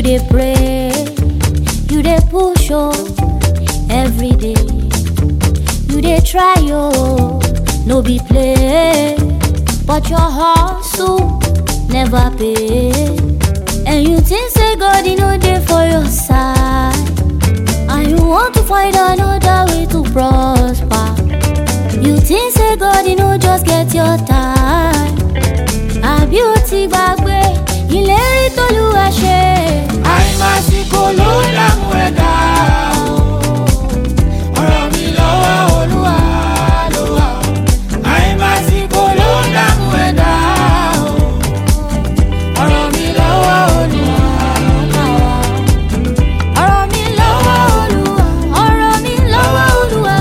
dey pray, you dey push oh, every day. You dey try oh, no be play, but your hustle never pay. And you think say God you know dey for your side, and you want to find another way to prosper. You think say God you know just get your time, àbí o ti gbàgbé ìlérí t'Olúwa ṣe. àìmásìkò ló dààmú ẹ̀dá o. ọ̀rọ̀ mi lọ́wọ́ olúwa ló wà o. àìmásìkò ló dààmú ẹ̀dá o. ọ̀rọ̀ mi lọ́wọ́ olúwa ló wà o. ọ̀rọ̀ mi lọ́wọ́ Olúwa ọ̀rọ̀ mi lọ́wọ́ Olúwa.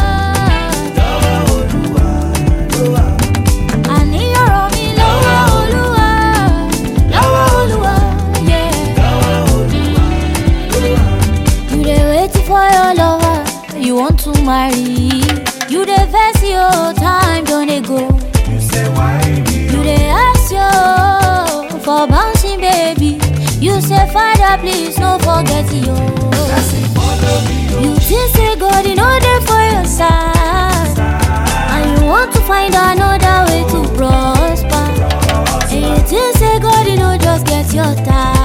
àní ọ̀rọ̀ mi lọ́wọ́ Olúwa lọ́wọ́ Olúwa. yeah. You dey wait for your lover, you want to marry. You dey vex your time don dey go. you say why me. You dey ask yo for bouncing baby. You say father please no forget yo. Blessing follow me o. You think say God you know dey for your side, and you want to find another way to prosper. And you think say God you know just get your time.